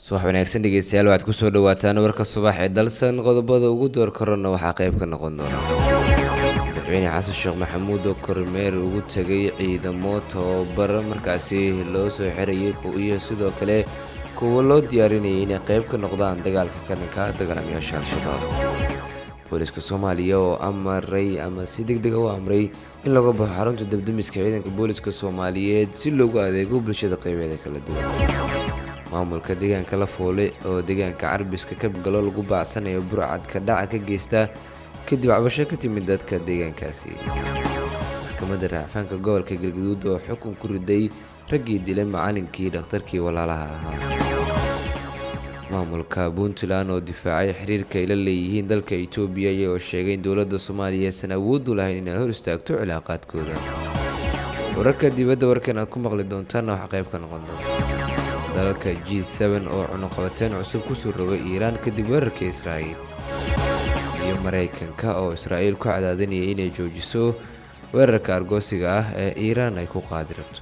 subax wanaagsan dhegeystayaal waxaad kusoo dhawaataan warka subax ee dalsan qodobada ugu door korona waxaa qayb ka noqon doona madaxweyne xasan sheekh maxamuud oo kormeer ugu tegay ciidamo tababar markaasi loo soo xirayay iyo sidoo kale kuwa loo diyaarinayay inay qayb ka noqdaan dagaalka kaninka dagaalamayaasha al-shabaab booliska soomaaliya oo amaray ama si deg dega u amray in laga baxo xarunta debdemiska ciidanka booliska soomaaliyeed si loogu adeego bulshada qaybeeda kala duwan maamulka deegaanka la foole oo deegaanka carbiska ka galo lagu baacsanayo burcadka dhaca ka geysta kadib cabasho ka timid dadka deegaankaasi maxkamadda raafaanka gobolka galgaduud oo xukun ku riday raggii dilay macalinkii dhakhtarkii walaalaha ahaa maamulka puntland oo difaacay xiriirka ay la leeyihiin dalka etoobiya iyagoo sheegay in dowladda soomaaliya aysan awooddu lahayn inay hor istaagto cilaaqaadkooda wararka dibadda warkan aad ku maqli doontaanna waxaa qayb ka noqon doonta dalalka g n oo cunuqabateen cusub kusoo rogay iiraan kadib weerarka israa'iil iyo maraykanka oo israa'iil ku cadaadinaya inay joojiso weerarka argoosiga ah ee iiraan ay ku qaadi rabto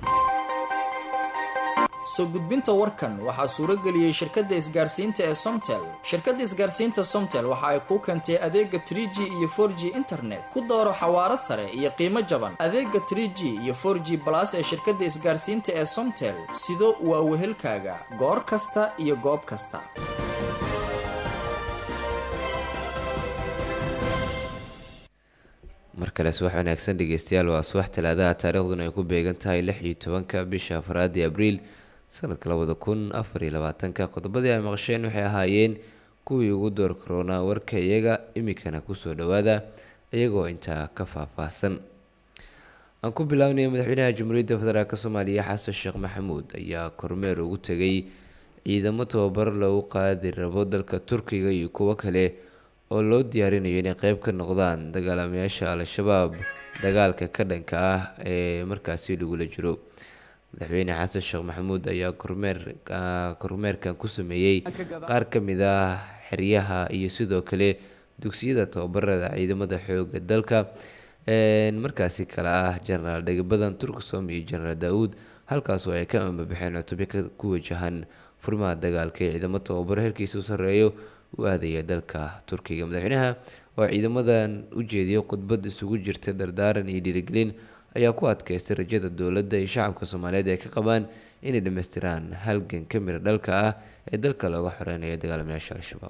soo gudbinta warkan waxaa suurageliyey shirkadda isgaarsiinta ee somtel shirkadda isgaarsiinta somtel waxa ay kuu keentay adeega trie g iyo for g internet ku dooro xawaaro sare iyo qiimo jaban adeega trie g iyo for g balas ee shirkadda isgaarsiinta ee somtel sido waa wehelkaaga goor kasta iyo goob kasta mar kale subax wanaagsan dhegeystayaal waa subax talaadaha taariikhduna ay ku beegan tahay lix iyo tobanka bisha afraadii abriil sanadka labada kun afar iyo labaatanka qodobadii ay maqasheen waxay ahaayeen kuwii ugu door karoonaa warka iyaga iminkana kusoo dhowaada iyagoo intaa ka faahfaahsan aan ku bilaabnay madaxweynaha jamhuuriyadda federaalk soomaaliya xasan sheekh maxamuud ayaa kormeer ugu tegay ciidamo tababar loogu qaadi rabo dalka turkiga iyo kuwo kale oo loo diyaarinayo inay qeyb ka noqdaan dagaalamayaasha al-shabaab dagaalka ka dhanka ah ee markaasi lagula jiro madaxweyne xasan sheekh maxamuud ayaa kormeer kormeerkan ku sameeyey qaar ka mid ah xeryaha iyo sidoo kale dugsiyada tababarada ciidamada xooga dalka markaasi kale ah jenaraal dhegabadan turksom iyo jenaraal daa-uud halkaasoo ay ka ambabaxeen cutubyo ku wajahan furmaha dagaalka ee ciidamo tababaro herkiisa u sarreeyo u aadaya dalka turkiga madaxweynaha oo ciidamadan u jeediyay khudbad isugu jirta dardaaran iyo dhiirigelin ayaa ku adkaystay rajada dowladda iyo shacabka soomaaliyeed ay ka qabaan inay dhammaystiraan halgan ka mira dhalka ah ee dalka looga xoreynayo dagaalamayaasha al-shabaab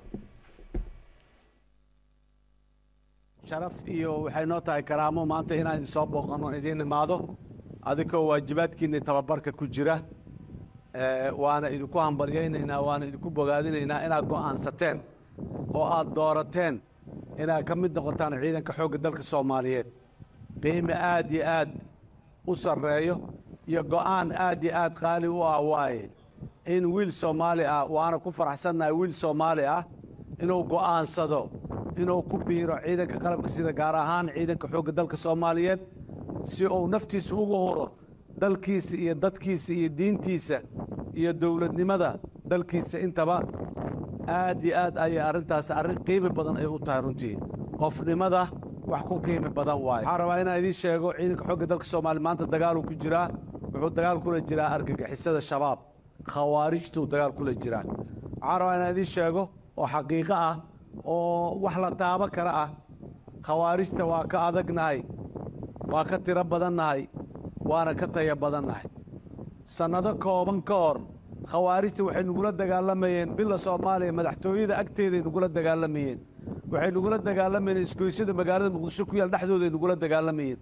sharaf iyo waxay noo tahay karaamo maanta inaan idin soo booqanno idiin imaado adigoo waajibaadkiinni tababarka ku jira waana idinku hambaryaynaynaa waana idinku bogaadinaynaa inaad go'aansateen oo aad doorateen inaad ka mid noqotaan ciidanka xoogga dalka soomaaliyeed qiime aad iyo aad u sarreeyo iyo go'aan aad iyo aad qaali u ah waaye in wiil soomaali ah waana ku faraxsannahay wiil soomaali ah inuu go'aansado inuu ku biiro ciidanka qalabka sida gaar ahaan ciidanka xoogga dalka soomaaliyeed si uu naftiisa ugu huro dalkiisa iyo dadkiisa iyo diintiisa iyo dowladnimada dalkiisa intaba aad iyo aad ayay arrintaas arrin qiimi badan ay u tahay runtii qofnimada wax ku qiimi badan waaye waxaan rabaa inaan idiin sheego ciidanka xoogga dalka soomaaliya maanta dagaaluu ku jiraa wuxuu dagaal kula jiraa argagixisada shabaab khawaarijtuu dagaal kula jiraa waxaan rabaa inaan idiin sheego oo xaqiiqo ah oo wax la taabo kara ah khawaarijta waa ka adagnahay waa ka tiro badannahay waana ka taya badannahay sannado kooban ka hor khawaarijta waxay nugula dagaalamayeen bila soomaaliya madaxtooyada agteeday nugula dagaalamayeen waxay nugula dagaalamayeen isgoysyada magaalada muqdisho ku yaal dhexdooday nugula dagaalamayeen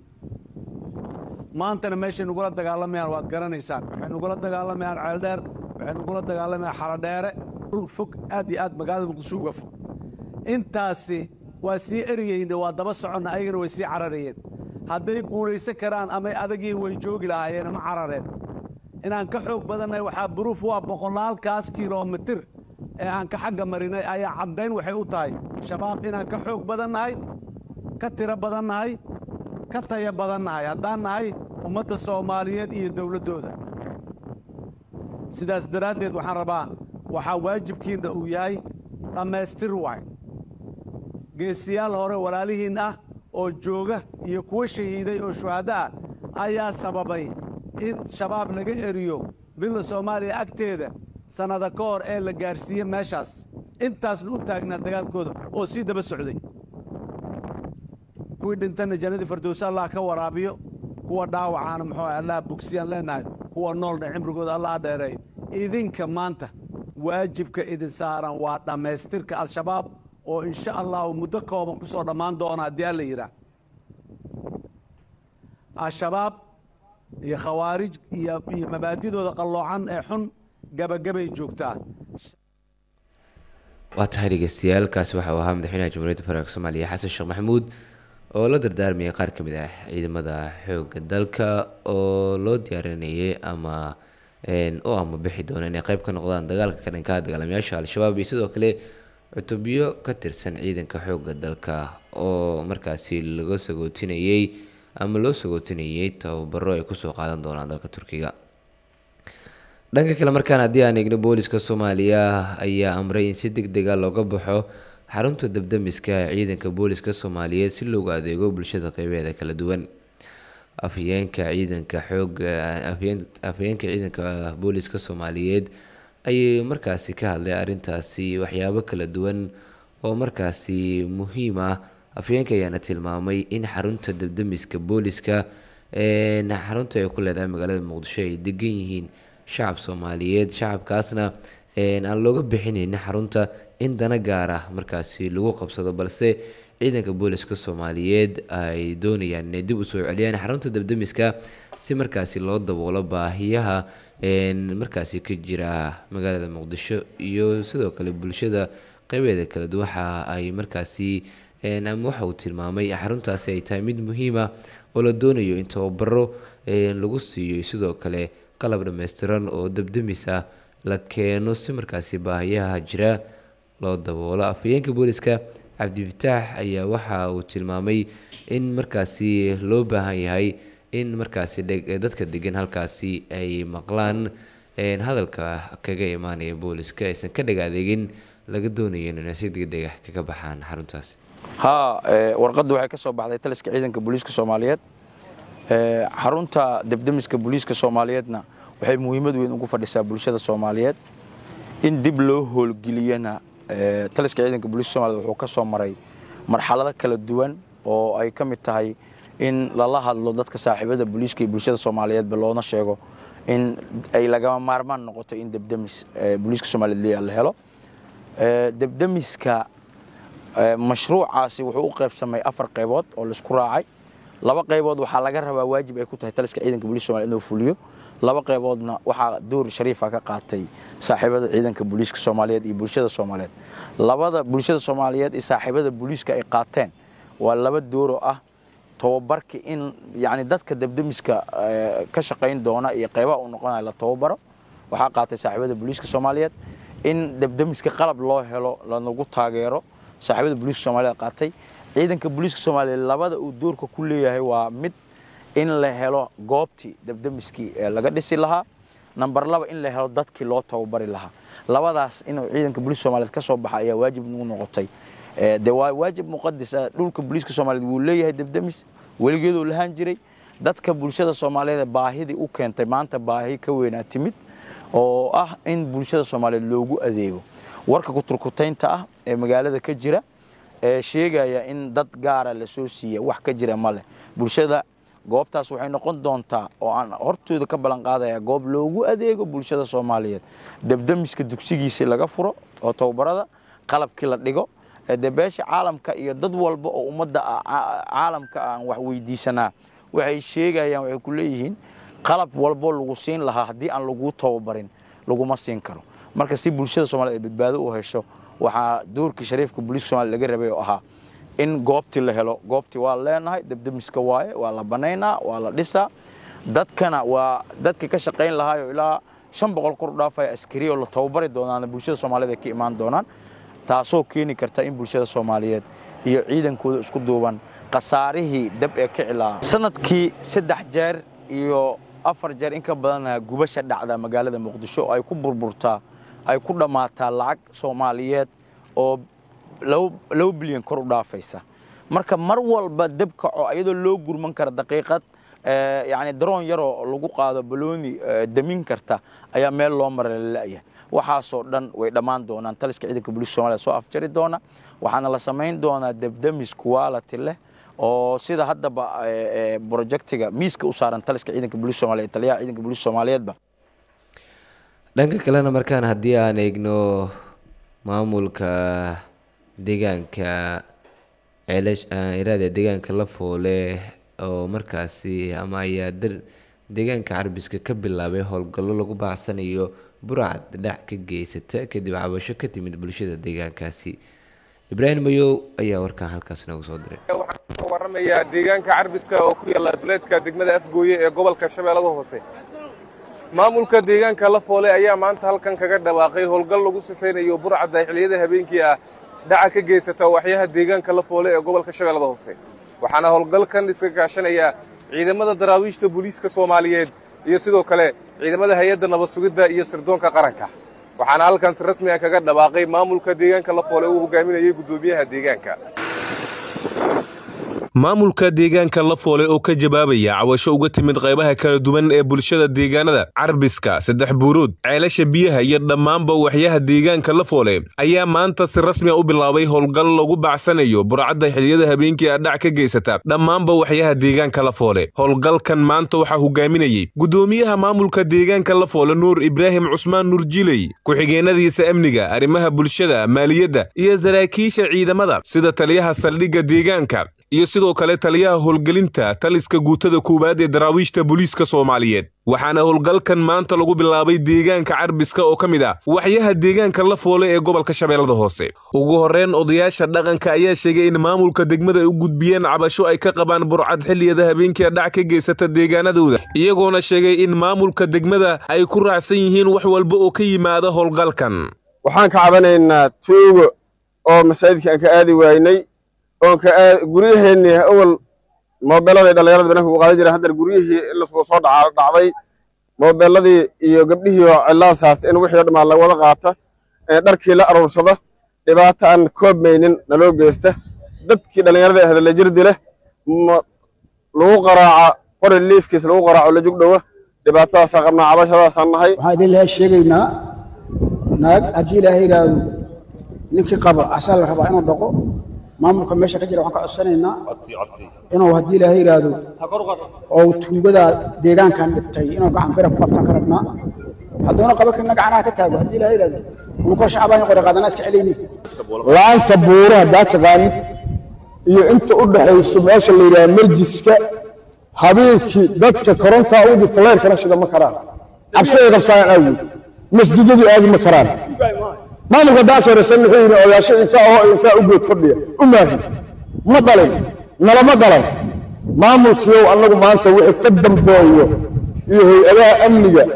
maantana meeshay nugula dagaalamayaan waad garanaysaan waxay nugula dagaalamayaan ceeldheer waxay nugula dagaalamayaan xaladheere dhul fog aad iyo aad magaalada muqdisho uga fog intaasi waa sii eriyeyna waa daba soconna ayagana way sii cararayeen hadday guulaysan karaan amay adagiin way joogi lahaayeen ma carareen inaan ka xoog badannahay waxaa buruuf waa boqolaalkaas kilomitir ee aan ka xagga marinay ayaa caddayn waxay u tahay shabaab inaan ka xoog badannahay ka tiro badannahay ka taya badannahay haddaan nahay ummadda soomaaliyeed iyo dowladdooda sidaas daraaddeed waxaan rabaa waxaa waajibkiinna uu yahay dhammaystir waay geesiyaal hore walaalihiin ah oo jooga iyo kuwa shahiiday oo shuhaddo ah ayaa sababay in shabaab laga eriyo billa soomaaliya agteeda sannada ka hor ee la gaarsiiyey meeshaas intaasna u taagnaa dagaalkooda oo sii daba socday kuwii dhintana jannadii firdowsi allah ka waraabiyo kuwa dhaawacaana muxuu ah allah bogsiyaan leenahay kuwa noolna cimrigooda allah dheereeyo idinka maanta waajibka idin saaran waa dhammaystirka al-shabaab oo insha allahu muddo kooban ku soo dhammaan doona haddii alla yidhaah al-shabaab iyo khawaarij iyo iyo mabaadidooda qalloocan ee xun gabagabay joogtaa waa tahay dhegeystayaal kaasi waxa uu ahaa madaxweynaha jamhuuriyadda federaalk soomaaliya xasan sheekh maxamuud oo la dardaarmayay qaar ka mid ah ciidamada xoogga dalka oo loo diyaarinayay ama oo ama bixi doona inay qayb ka noqdaan dagaalka ka dhanka dagaalamayaasha al-shabaab iyo sidoo kale cutubyo ka tirsan ciidanka xoogga dalka oo markaasi laga sagootinayey ama loo sagootinayay tababaro ay kusoo qaadan doonaan dalka turkiga dhanka kale markaan haddii aan eegno booliska soomaaliya ayaa amray in si deg dega looga baxo xarunta dabdamiska ee ciidanka booliska soomaaliyeed si loogu adeego bulshada qeybeeda kala duwan afhayeenka ciidanka xooga afhayeenka ciidanka booliska soomaaliyeed ayay markaasi ka hadlay arrintaasi waxyaabo kala duwan oo markaasi muhiim ah afhayeenka ayaana tilmaamay in xarunta dabdamiska booliska xarunta ay ku leedahay magaalada muqdisho ay degan yihiin shacab soomaaliyeed shacabkaasna aan looga bixinaynin xarunta in dana gaar ah markaasi lagu qabsado balse ciidanka booliska soomaaliyeed ay doonayaan inay dib usoo celiyaan xarunta dabdamiska si markaasi loo daboolo baahiyaha markaasi ka jira magaalada muqdisho iyo sidoo kale bulshada qeybeeda kala duwan waxa ay markaasi ama waxa uu tilmaamay xaruntaasi ay tahay mid muhiima oo la doonayo in tababaro lagu siiyo sidoo kale qalab dhammaystiran oo dabdamis ah la keeno si markaasi baahiyaha jira loo daboolo afhayeenka booliska cabdifataax ayaa waxa uu tilmaamay in markaasi loo baahan yahay in markaasi dadka degan halkaasi ay maqlaan hadalka kaga imaanaya booliska aysan ka dheg adeegin laga doonayo inay si degdeg ah kaga baxaan xaruntaasi haa warqadda waxay ka soo baxday taliska ciidanka booliiska soomaaliyeed xarunta debdemiska booliiska soomaaliyeedna waxay muhiimad weyn ugu fadhisaa bulshada soomaaliyeed in dib loo hoolgeliyana taliska ciidanka booliiska soomaliyeed wuxuu ka soo maray marxalado kala duwan oo ay ka mid tahay in lala hadlo dadka saaxiibada booliiska iyo bulshada soomaaliyeedba loona sheego in ay lagama maarmaan noqoto in debdemis booliiska soomaaliyeed la helo debdemiska mashruucaasi wuxuu u qaybsamay afar qaybood oo laisku raacay laba qaybood waxaa laga rabaa waajib ay ku tahay taliska ciidanka booliiska somaliyed inuu fuliyo laba qayboodna waxaa door shariifa ka qaatay saaxiibada ciidanka booliiska soomaaliyeed iyo bulshada soomaaliyeed labada bulshada soomaaliyeed iyo saaxiibada booliiska ay qaateen waa laba dooroo ah tababarka in yani dadka debdemiska ka shaqayn doona iyo qaybaha uu noqonaya la tababaro waxaa qaatay saaxiibada booliiska soomaaliyeed in debdemiska qalab loo helo lanagu taageero saaxiibada booliiska soomaliyeed qaatay ciidanka booliiska soomaaliyeed labada uu doorka ku leeyahay waa mid in la helo goobtii debdemiskii laga dhisi lahaa namber laba in la helo dadkii loo tababari lahaa labadaas inuu ciidanka booliiska soomaliyeed ka soo baxa ayaa waajib nagu noqotay de waa waajib muqadis ah dhulka booliiska soomaaliyeed wuu leeyahay debdemis weligeeduu lahaan jiray dadka bulshada soomaaliyeed baahidii u keentay maanta baahi ka weynaa timid oo ah in bulshada soomaaliyeed loogu adeego warka kuturkutaynta ah ee magaalada ka jira ee sheegaya in dad gaara lasoo siiya wax ka jira ma leh bulshada goobtaas waxay noqon doontaa oo aan hortooda ka ballan qaadaya goob loogu adeego bulshada soomaaliyeed debdemiska dugsigiisii laga furo oo tababarada qalabkii la dhigo de beesha caalamka iyo dad walba oo ummadda caalamka aan wax weydiisanaa waxay sheegayaan waxay ku leeyihiin qalab walbo lagu siin lahaa haddii aan laguu tababarin laguma siin karo marka si bulshada somaliyed ay badbaado u hesho waxaa doorkii shariifka booliiska somalia laga rabay oo ahaa in goobtii la helo goobtii waa leenahay debdemiska waaye waa la banaynaa waa la dhisaa dadkana waa dadka ka shaqayn lahaayo ilaa shan boqol kor u dhaafaya askari oo la tababari doonaana bulshada soomaaliyeed ay ka imaan doonaan taasoo keeni karta in bulshada soomaaliyeed iyo ciidankooda isku duuban khasaarihii dab ee kici lahaa sanadkii saddex jeer iyo afar jeer in ka badana gubasha dhacda magaalada muqdisho ay ku burburtaa ay ku dhammaataa lacag soomaaliyeed oo laba bilyan kor u dhaafaysa marka mar walba deb kaco iyadoo loo gurman kara daqiiqad yani daroon yaroo lagu qaado balooni damin karta ayaa meel loo mara lalayahay waxaasoo dhan way dhammaan doonaan taliska ciidanka booliiska somalia soo afjari doona waxaana la samayn doonaa debdemis quality leh oo sida haddaba projectiga miiska u saaran taliska ciidanka booliiska somalia taliyaha ciidanka booliiska soomaaliyeedba dhanka kalena markaan haddii aan eegno maamulka deegaanka ceelash iraada deegaanka la foole oo markaasi ama ayaa deegaanka carbiska ka bilaabay howlgallo lagu baacsanayo burcad dhac ka geysata kadib cabasho ka timid bulshada deegaankaasi ibraahim mayow ayaa warkaan halkaas noogu soo diray waxaan kasoo waramayaa deegaanka carbiska oo ku yaalla duleedka degmada afgooye ee gobolka shabeellada hoose maamulka deegaanka la foole ayaa maanta halkan kaga dhawaaqay howlgal lagu sifaynayo burcadda xilliyada habeenkii ah dhaca ka geysata waxyaha deegaanka la foole ee gobolka shabeellada hoose waxaana howlgalkan iska kaashanaya ciidamada daraawiishta booliiska soomaaliyeed iyo sidoo kale ciidamada hay-adda nabad sugidda iyo sirdoonka qaranka waxaana halkan si rasmi ah kaga dhawaaqay maamulka deegaanka la foole uu hogaaminayay guddoomiyaha deegaanka maamulka deegaanka la foole oo ka jawaabaya cawasho uga timid qaybaha kala duwan ee bulshada deegaanada carbiska saddex buurood ceelasha biyaha iyo dhammaanba waxyaha deegaanka la foole ayaa maanta si rasmi a u bilaabay howlgal lagu bacsanayo burcadda xiliyada habeenkii adhac ka geysata dhammaanba waxyaha deegaanka la foole howlgalkan maanta waxaa hogaaminayey guddoomiyaha maamulka deegaanka la foole nuur ibraahim cusmaan nuur jiley ku-xigeenadiisa amniga arrimaha bulshada maaliyadda iyo saraakiisha ciidamada sida taliyaha saldhigga deegaanka iyo sidoo kale taliyaha howlgelinta taliska guutada koowaad ee daraawiishta booliiska soomaaliyeed waxaana howlgalkan maanta lagu bilaabay deegaanka carbiska oo ka mid ah waxyaha deegaanka la foole ee gobolka shabeellada hoose ugu horreyn odayaasha dhaqanka ayaa sheegay in maamulka degmada ay u gudbiyeen cabasho ay ka qabaan burcad xilliyada habeenkii adhac ka geysata deegaanadooda iyagoona sheegay in maamulka degmada ay ku raacsan yihiin wax walba oo ka yimaada howlgalkan waxaan ka cabanaynaa tuugo oo masaajidka aan ka aadi waynay oon ka guryaheenni awal moobeelladay dhallinyarada bananka ugu qaadan jireen haddana guryihii in lasku soo dhaca dhacday moobeelladii iyo gabdhihii oo cilaasaas in wixii o dhammaan la wada qaata dharkii la aruursada dhibaato aan koobmaynin naloo geysta dadkii dhallinyarada ahda la jirdi leh lagu qaraaca qori liifkiis lagu qaraaco la jugdhowa dhibaatadaasaan qabnaa cabashadaasaan nahay waxaan idin lahaa sheegaynaa naag haddii ilaahay yidhaahdo ninkii qabo asaa la rabaa inuu dhaqo maamulka meesha ka jira waxaan ka codsanaynaa inuu haddii ilaahay yidhaahdo oo tuugada deegaankan dhibtay inuu gacan bira ku qabtaan ka rabnaa hadduuna qaba karna gacanaha ka taago haddii ilaahay yidhaahdo unkoo shacbaan qori qaadanaa iska celayni laanta buura haddaa taqaanid iyo inta u dhaxayso meesha la yidhaha marjiska habeenkii dadka korontaa u dhifta leyrkana shida ma karaan cabsiday qabsaayaan awgeed masjidadii aadi ma karaan maamulka daas horesan wuxuu yidhi odaasho inka oo inkaa u good fadhiya u maahin ma dhalin nalama dhalan maamulkiiow annagu maanta wixii ka dambeeyo iyo hay-adaha amniga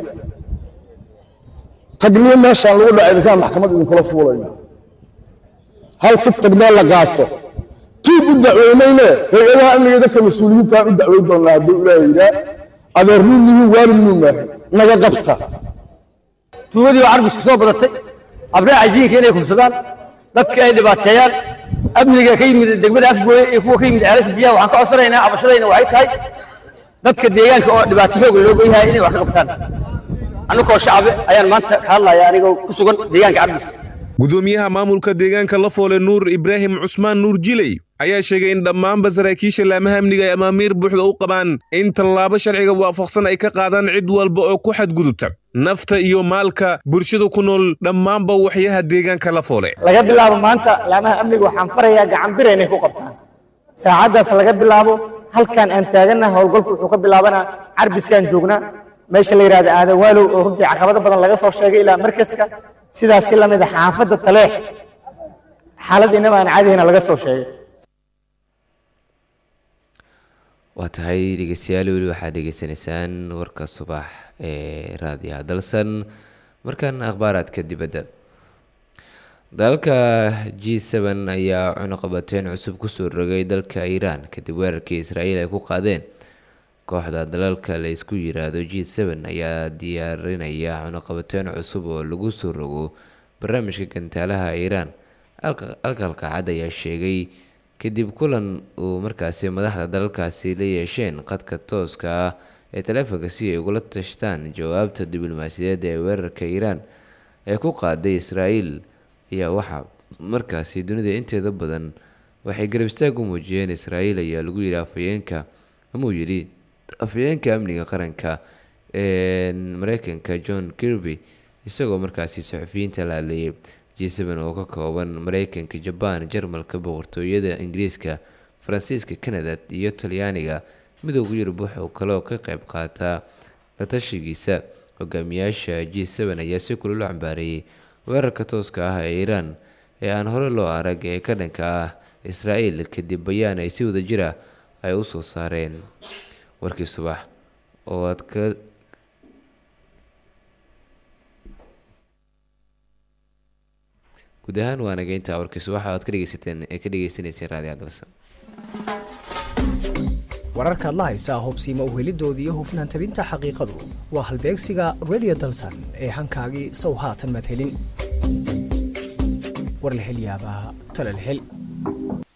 tagniyo meeshaan lagu dhaca idinkaan maxkamad idinkula fuulayna hal ka tagnaa la qaato tuug u dacweynayne hay-adaha amniga dadka mas-uuliyiintaan u dacweyn doonaa hadduu ilaaha yidhaa adeerniin nihiin waalid nuu maahin naga qabta tuugadii oo carbisku soo badatay abraaca jiinka inay kufsadaan dadka ay dhibaateeyaan amniga ka yimid degmada afgooye iyo kuwa ka yimid ceelasha biyaha waxaan ka codsanaynaa cabashadayna waxay tahay dadka deegaanka oo dhibaato xoog looga yahay inay wax ka qabtaan annagoo shacbe ayaan maanta ka hadlaya anigoo ku sugan deegaanka cabdis gudoomiyaha maamulka deegaanka la foole nuur ibraahim cusmaan nuur jiley ayaa sheegay in dhammaanba saraakiisha laamaha amniga ay amaamiir buuxda u qabaan in tallaabo sharciga waafaqsan ay ka qaadaan cid walba oo ku xadgudubta nafta iyo maalka bulshada ku nool dhammaanba waxyaha deegaanka la foole laga bilaabo maanta laamaha amniga waxaan farayaa gacan bira inay ku qabtaan saacaddaas laga bilaabo halkan aan taagannaha howlgalku wuxuu ka bilaabanaa carbiskaan joognaa meesha la yidhahda aadan waalow oo runtii caqabado badan laga soo sheegay ilaa markaska sidaas si lamid a xaafadda taleex xaalad inaba aan caadihina laga soo sheegay waa tahay dhegeystayaal weli waxaad dhegeysanaysaan warka subax ee raadiyaha dalsan markan akhbaaraadka dibadda dalalka g seven ayaa cunuqabateyn cusub kusoo rogay dalka iiraan kadib weerarkii israa'iil ay ku qaadeen kooxda dalalka la isku yiraahdo g seven ayaa diyaarinaya cunuqabateyn cusub oo lagu soo rogo barnaamijka gantaalaha iiraan alkalka cad ayaa sheegay kadib kulan uu markaasi madaxda dalalkaasi la yeesheen qadka tooska ah ee taleefonka si ay ugula tashtaan jawaabta diblomaasiyadeed ee weerarka iiraan ee ku qaaday israa'iil ayaa waxaa markaasi dunida inteeda badan waxay garab istaag u muujiyeen israa'iil ayaa lagu yidhi afhayeenka amuu yidhi afhayeenka amniga qaranka ee mareykanka john kirby isagoo markaasi saxufiyiinta la hadlayay g7 oo ka kooban mareykanka jabaan jarmalka boqortooyada ingiriiska faransiiska canada iyo talyaaniga midooda yurub wuxuu kaloo ka qayb qaataa la tashigiisa hogaamiyaasha g7 ayaa si kulolo cambaareeyay weerarka tooska ah ee iiraan ee aan hore loo arag ee ka dhanka ah israa'iil kadib bayaan ay si wada jira ay u soo saareen warkii subax oo aad ka guud ahaan waa nageynta warkii subaxa aad ka dhegeysateen ee ka dhegeysaneyseen raadiyo dalsan wararkaad la haysaa hubsiima uhelidooda iyo hufnaan tabinta xaqiiqadu waa halbeegsiga radio dalsan ee hankaagii sow haatan madhelin war la hel yaabaa tala la hel